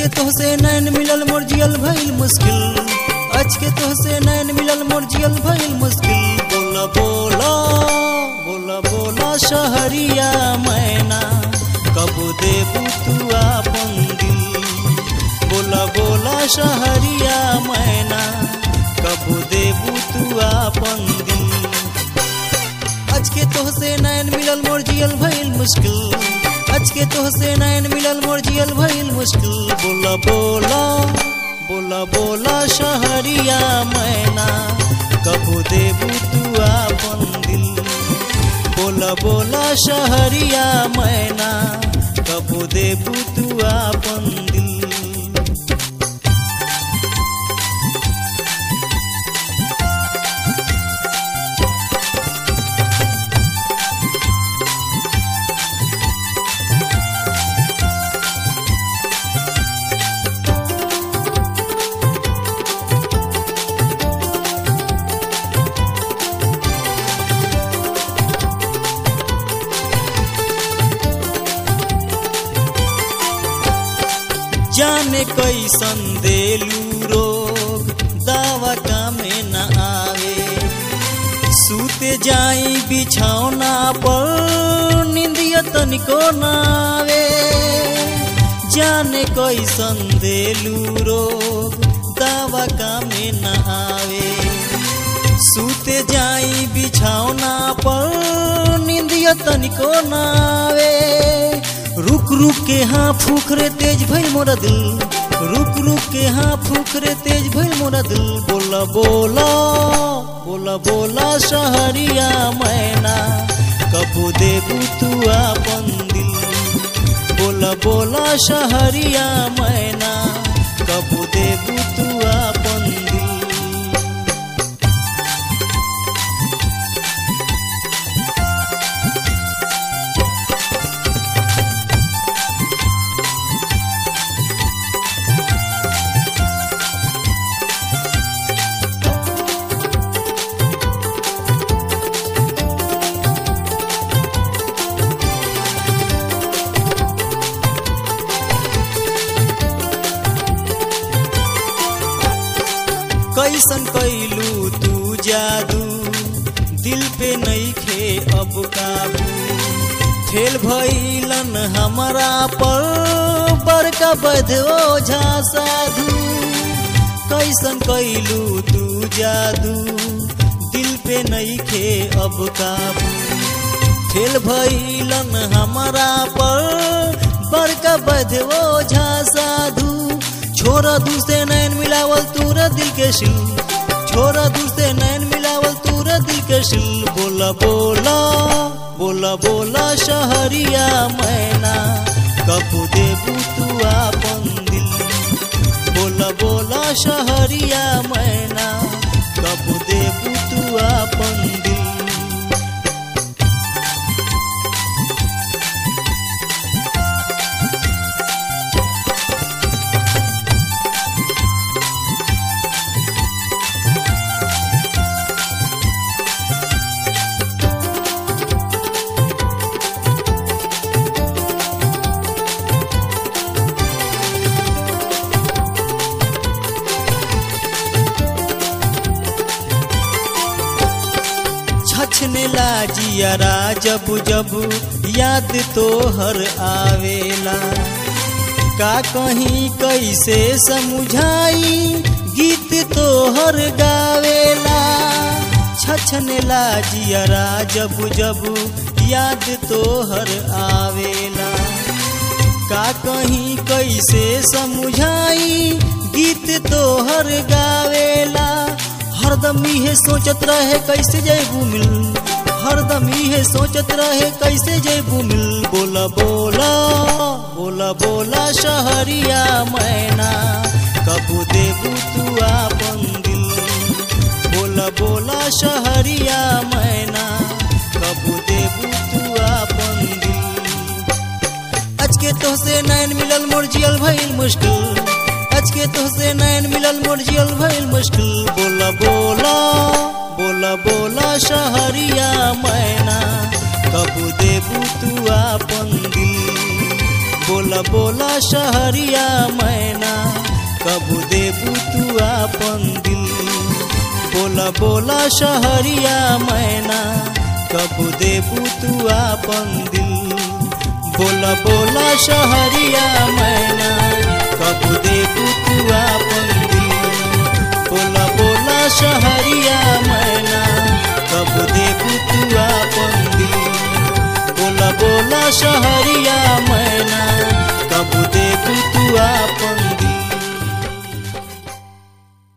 के तोहसे नैन मिलल मोर जियल भइल मुश्किल आज के तोहसे नैन मिलल मोर जियल भइल मुश्किल बोला बोला बोला बोला शहरिया मैना कब देबू तू आपन दिल बोला बोला शहरिया मैना कब देबू तू आपन दिल आज के तोहसे नैन मिलल मोर जियल भइल मुश्किल आज के तोहसे नैन मिलल मोर जियल भइल मुश्किल बोला बोला बोला बोला शहरिया मैना कबू देबू तू आपन दिल बोला बोला शहरिया मैना कबू देबू तू आपन दिल जाने कैसन देलू रोग दावा कामे न आवे सूते जाई बिछौना पर निंदिया तनिको न आवे जाने कैसन देलू रोग दावा कामे न आवे सूते जाई बिछौना पर निंदिया तनिको न आवे रुक रुक के हाँ फूकरे तेज भइल मोरा दिल रुक रुक के हाँ फूकरे तेज भइल मोरा दिल बोला बोला बोला बोला शहरिया मैना कबू देबू तू आपन दिल बोला बोला शहरिया मैना कबू देबू तू आपन दिल कैसन कैलू तू जादू दिल पे नहीं खे अब काबू फेल भइलन हमारा पर बड़का बधो झा साधु कैसन कैलू तू जादू दिल पे नहीं खे अब काबू फेल भइलन हमारा पर बड़का बधो झा साधु छोरा दूसरे नैन मिलावल तूरा दिल के शिल छोरा दूसरे नैन मिलावल तूरा दिल के शिल बोला बोला बोला बोला शहरिया मैना कबू देबू तू आपन दिल बोला बोला शहरिया मैना कबू देबू तू आपन दिल छछने लाजियारा जब जब याद तो हर आवेला का कहीं कैसे समझाई गीत तो हर गावेला छछने लाजियारा जब जब याद तो हर आवेला का कहीं कैसे समझाई गीत तो हर गावेला हरदम इहे सोचत रहे कैसे जयबू मिल हरदम इहे सोचत रहे कैसे जयबू मिल बोला बोला बोला बोला शहरिया मैना कबू देबू तू आपन दिल बोला बोला शहरिया मैना कबू देबू तू आपन दिल आज के तोहसे नैन मिलल मोर जियल भइल मुश्किल आज के तोहसे नैन मिलल मोर जियल भइल मुश्किल बोला बोला बोला बोला शहरिया मैना कबू देबू तू आपन दिल बोला बोला शहरिया मैना कबू देबू तू आपन दिल बोला बोला शहरिया मैना कबू देबू तू आपन दिल बोला बोला शहरिया मैना कबू देबू तू आपन दिल बोला बोला शहरिया मैना कब देबू तू आपन दिल बोला बोला शहर